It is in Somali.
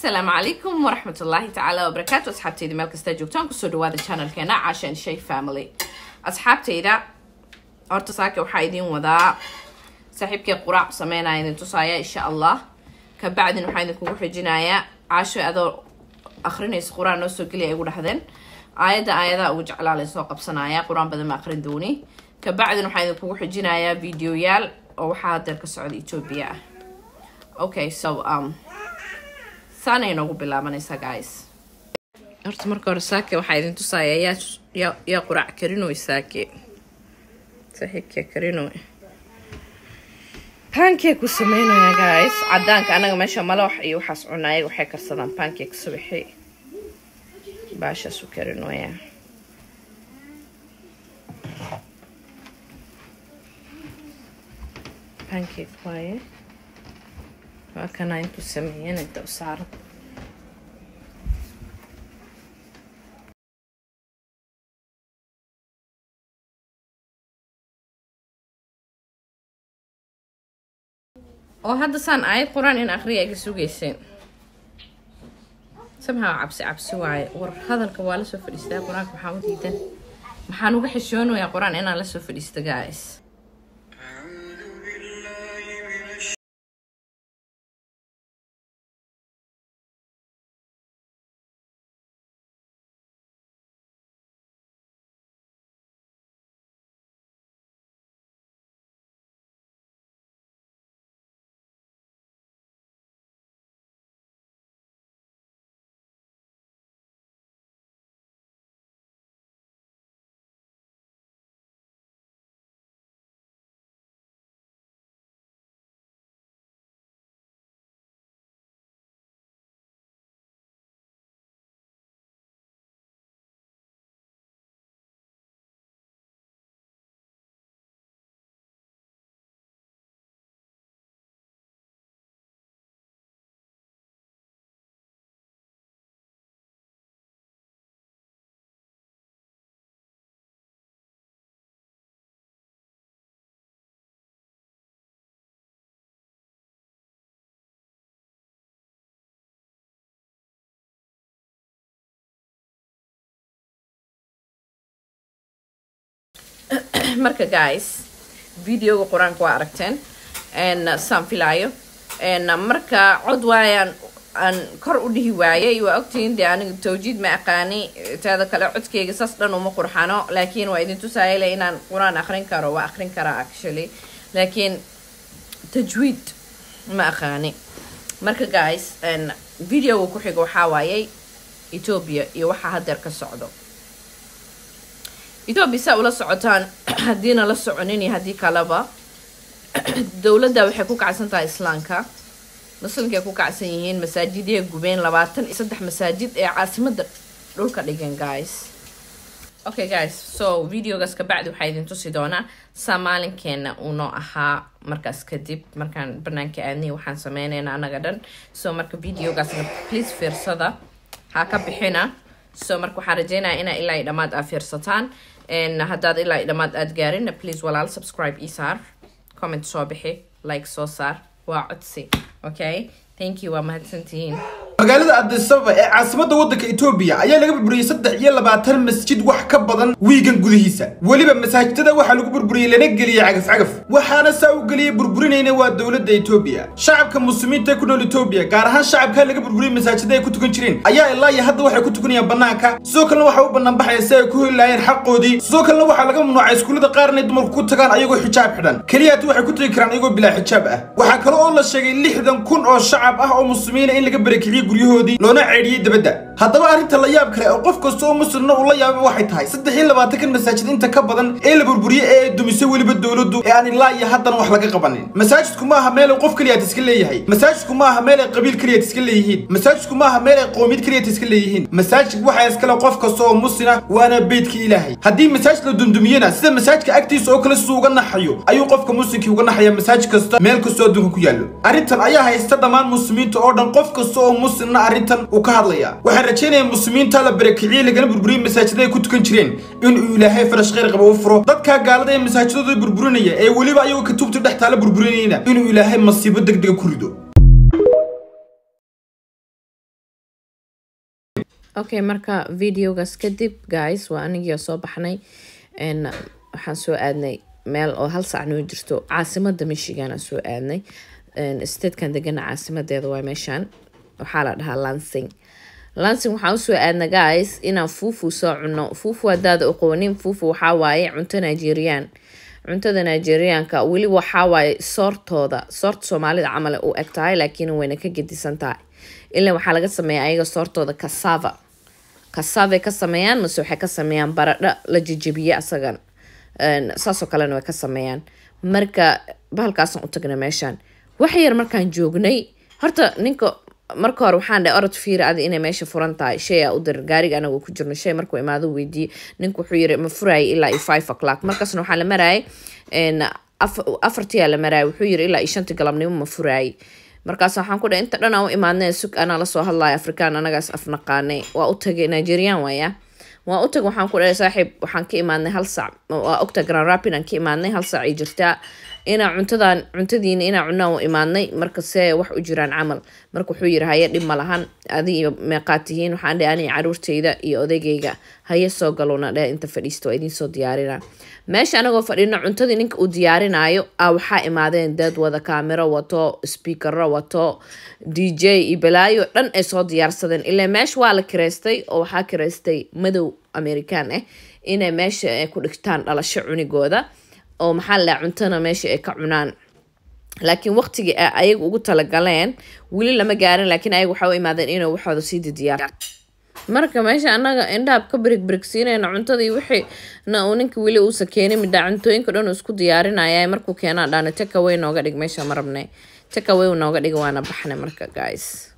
asalaamu calaykum waraxmat ullaahi tacaala wabarakaatu asxaabtayda meel kastaa joogtaan kusoo dhawaada channelkeena cashan shay family asxaabtayda horta saake waxaa idiin wadaa saaxiibkee quraac sameynaya idin tusaaya insha allah kabacdin waxaa idinkugu xijinayaa caasho adoo akrinaysa qur-aan noo soo geliya ay igu dhahdeen aayadda aayadaha ugu jeclaa layn soo qabsanaya qur-aan badan ma akrin dooni kabacdin waxaa idinkugu xijinayaa videoyaal oo waxaa hadeer ka socda etoobiya ah okay so um saanay noogu bilaabanaysaa guys horta marka hore saake waxaa idin tusaaya yaa yaa yaa quraac karinoy saake saaxiibkee karinoy pancake ku sameynaya guys cadaanka anaga meesha malawax iyo waxaas cuna ayaga waxay karsadaan pancake subaxi baashaas u karinoya pancake waaye waa kana intuu sameeyeen inta u saaran oo hadda saan aayad qur-aan in akriya iga sugayseen samhaa cabsi cabsi waaye war hadalka waa lasoo fadhiistaa qur-aanka maxaa u diidan maxaan uga xishoonayaa qur-aan inaan lasoo fadhiista guys marka guys videoga qur-aanka waa aragteen saan filaayo marka cod waayaan aan kor u dhihi waayay waa ogtihiin dee aniga tawjiid ma aqaani taada kale codkeyga saas dhan uma qurxano laakiin waa idin tusaayale inaan qur-aan akrin karo waa akrin karaa actually laakiin tajwiid ma aqaani marka guys videoga ku xiga waxaa waayay ethoobia iyo waxaa hadeer ka socdo ethoobia saa ula socotaan haddiina la soconin iyo haddii kaleba dowladda waxay ku kacsan tahay islaamka muslimka ay ku kacsan yihiin masaajidya gubeen labaatan iyo saddex masaajid ee caasimada dhulka dhigan guys okay guys so videogaas kabacdi waxaa idin tusi doonaa saa maalinkeena uunoo ahaa markaas kadib markaan banaanka aadnay waxaan sameynayna anaga dhan so marka videogaasna please fiirsada ha ka bixina so marka waxaan rajeynaya inaa ilaa i dhammaad aa fiirsataan haddaad ilaa i dhammaad aad gaarin please walaal subscribe ii saar comment soo bixi like soo saar waa codsi okay thank you waa mahadsantihiin magaalada adisababa ee caasimadda waddanka etoobiya ayaa laga burburiyey saddex iyo labaatan masjid wax ka badan wiigan gudihiisa weliba masaajidada waxaa lagu burburiyey lana geliyey cagaf cagaf waxaana saa u geliyey burburinayna waa dowladda etoobiya shacabka muslimiinta ku nool etoobiya gaar ahaan shacabkaa laga burburiyey masaajida ay ku tukan jireen ayaa ilaa iyo hadda waxay ku tukanayaan bannaanka sidoo kalena waxaa u banaanbaxaya si ay ku heli laayeen xaqoodii sidoo kalena waxaa laga mamnuucay iskuullada qaar inay dumarku ku tagaan ayagoo xijaab xidhan keliyaati waxay ku tagi karaan ayagoo bilaa xijaab ah waxaa kale oo la sheegay lixdan kun oo shacab ah oo muslimiina in laga barakiciyey guryahoodii loona ceedhiyey dabadda haddaba arrinta la yaab kale oo qof kasta oo muslimna uu la yaaba waxay tahay saddex iyo labaatankan masaajid inta ka badan ee la burburiyey ee ay dumisay weliba dowladdu ee aan ilaa iyo haddan wax laga qabanin masaajidku ma aha meel ay qof keliyaad iska leeyahay masaajidku ma aha meel ay qabiil keliyaad iska leeyihiin masaajidku ma aha meel ay qoomiyad keliyaad iska leeyihiin masaajid waxaa iskale qof kasta oo muslina waana beydka ilaahay haddii masaajid la dundumiyena sida masaajidka agtiisa oo kale siduu uga naxayo ayuu qofka muslimkii uga naxaya masaajid kasta meel kastoo adduunka ku yaallo arrintan ayaa haysta dhammaan muslimiinta oo dhan qof kasta oo muslimna arrintan uu ka hadlaya waxaan rajaynaya muslimiinta la barakiciyey lagana burburiyey masaajidada ay ku tukan jireen inuu ilaahay farash khayr qaba u furo dadkaa gaalada ee masaajidadooda burburinaya ee weliba ayagoo katuubta dhex taala burburinayna inuu ilaahay masiibo degdega ku rido okay marka videogaas kadib guys waa anigii soo baxnay n waxaan soo aadnay meel oo hal sac noo jirto caasimada michigan aan soo aadnay statekan degana caasimadeeda waa meeshaan waxaa la dhahaa lansing lansing waxaan usoo aadna guys inaan fuufu soo cuno fuufu hadaada aqoonin fuufu waxaa waaye cunto nigerian cuntada nigerianka weli waxaa waaye soortooda soorta soomaalida camal u eg tahay laakiin wayna ka gedisan tahay ilaa waxaa laga sameeya ayaga soortooda casava casavay ka sameeyaan mase waxay ka sameeyaan baradho la jejebiye asagan saasoo kalena way ka sameeyaan marka bahalkaasaan u tagna meeshaan wax yar markaan joognay horta ninka marka hore waxaan dhahay orod fiiri adi inay meesha furan tahay shay aa u dirir gaariga anagoo ku jirno shay markuu imaado weydiiye ninka wuxuu yiri ma furayay ilaa iyo five o'clock markaasna waxaa la marayay afartiyaa la marayay wuxuu yiri ilaa iyo shantii galabnimo ma furayay markaas waxaan ku dhahay inta dhan aan u imaadnay sug anaa lasoo hadlaya afrikaan anagaas afnaqaanay waa u tagay nigerian waaya waa u tag waxaan ku dhahay saaxiib waxaan ka imaadnay hal sac waa ogta grand rapid aan ka imaadnay hal sac ay jirtaa inaa cuntadan cuntadiina inaa cunaan u imaadnay marka see wax u jiraan camal marka wuxuu yiri haye dhib ma lahan adi iyo meeqaad tihiin waxaan dhahay aniga caruurtayda iyo odaygayga haye soo galowna dheh inta fadhiisto waa idiin soo diyaarina meesha anagoo fadhino cuntadii ninka uu diyaarinaayo a waxaa imaadeen dad wada kaamiro wato speakero wato d j iyo balaayo dhan ay soo diyaarsadeen ilaa meesha waa la kireystay oo waxaa kireystay madow american ah inay meesha ku dhigtaan dhalasho cunigooda oo maxaa la dhaha cuntana meesha ay ka cunaan laakiin waqtigii a ayaga ugu talagaleen weli lama gaarin laakiin ayaga waxaa u imaadeen inay waxooda sii didiyaar marka meesha anaga indhaab ka birig birigsiinayna cuntadii wixii na uu ninka weli uusa keenin midhaa cuntooyinka dhan uu isku diyaarinaya markuu keenaa dhaana takaway nooga dhig meesha ma rabnay takaway nooga dhiga waana baxnay marka guys